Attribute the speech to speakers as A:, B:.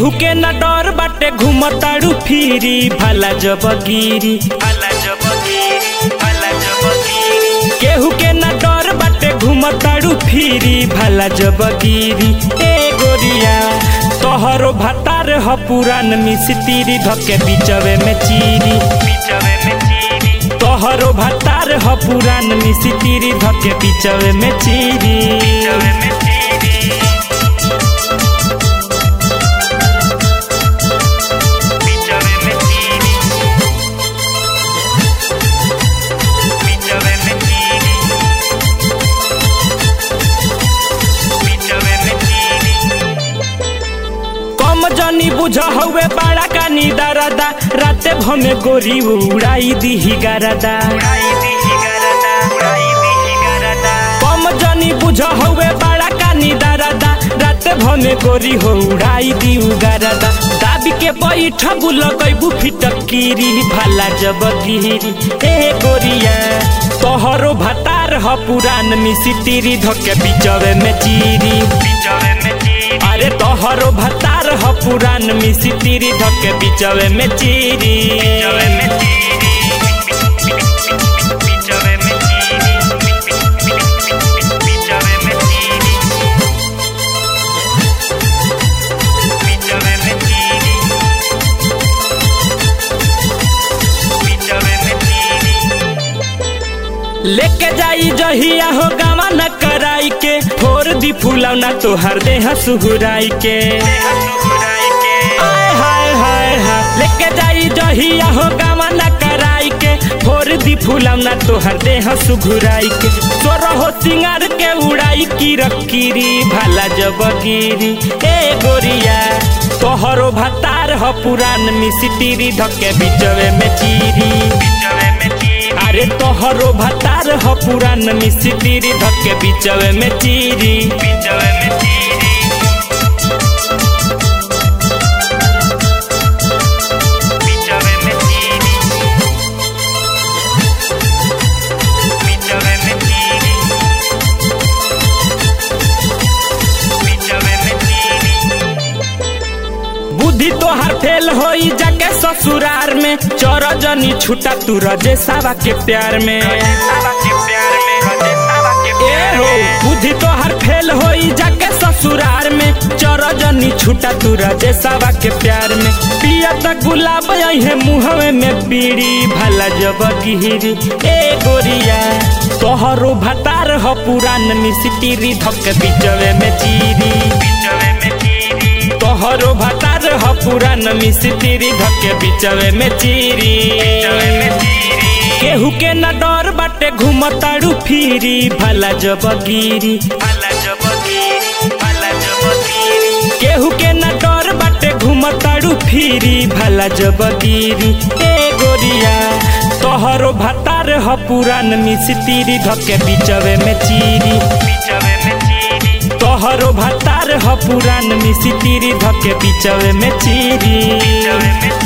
A: केहू के न डर बाटे घुमताड़ू फिरी भला जब गिरी भला जब गिरी भला जब गिरी केहू के न डर बाटे घुमताड़ू फिरी भला जब गिरी ए गोरिया तोहरो भतार ह पुरान मिस्त्री धके बीचवे में चीरी बीचवे में चीरी तोहरो भतार ह पुरान मिस्त्री धके बीचवे में चीरी बीचवे में चीरी बीचवे में चीरी बीचवे में चीरी बीचवे में चीरी कम जनी बुझ हवे बड़ा कानी दरदा राते भमे गोरी उड़ाई दीही गरदा कम जनी बुझ हवे बड़ा कानी दरदा राते भमे गोरी हो उड़ाई दी गरदा दाबी के बैठ लगैबू फिटकीरी भाला जब गिरी ए गोरिया तोहरो भतार ह पुरान मिसितिरी धके बीचवे में चीरी बीचवे में चीरी अरे तोहरो भतार ह पुरान मिसितिरी धके बीचवे में चीरी बीचवे में चीरी बीचवे में चीरी बीचवे में चीरी बीचवे में चीरी बीचवे में चीरी लेके जाई जहिया हो गावा न कराई के फोर दी फूलौना तोहर देह सुहुराई के आय हाय हाय हाय लेके जाई जहिया हो गावा न कराई के फोर दी फूलौना तोहर देह सुघुराई के तोर हो सिंगार के उड़ाई की रकीरी भाला जब गिरी ए गोरिया तोहरो भतार ह पुरान मिसितिरी धके बीचवे में चीरी बीचवे में चीरी अरे तोहरो भतार ह पुरान मिस्त्री धके बीचवे में चीरी बीचवे में चीरी बीचवे में चीरी बीचवे में चीरी बीचवे में चीरी बुद्धि तोहार फेल होई जाके ससुरार में चोर जनी छूटा तू रजे सावा के प्यार में ए हो बुद्धि तोहार फेल होई जाके ससुरार में चोर जनी छूटा तू रजे सावा के प्यार में पिया तक गुलाब है मुहवे में बीड़ी भला जब गिरी ए गोरिया तोहरो भतार ह पुरान मिस्त्री धक बीचवे में चीरी बीचवे में चीरी तोहरो भतार ह पुरान मिस्त्री धके बीचवे में चीरी केहू के न डर बाटे घुमताड़ू फिरी भला जब गिरी भला जब गिरी भला जब गिरी केहू के न डर बाटे घुमताड़ू फिरी भला जब गिरी ए गोरिया तोहरो भतार ह पुरान मिस्त्री धके बीचवे में चीरी बीचवे में चीरी तोहरो भतार ह पुरान मिस्त्री धके बीचवे में चीरी बीचवे में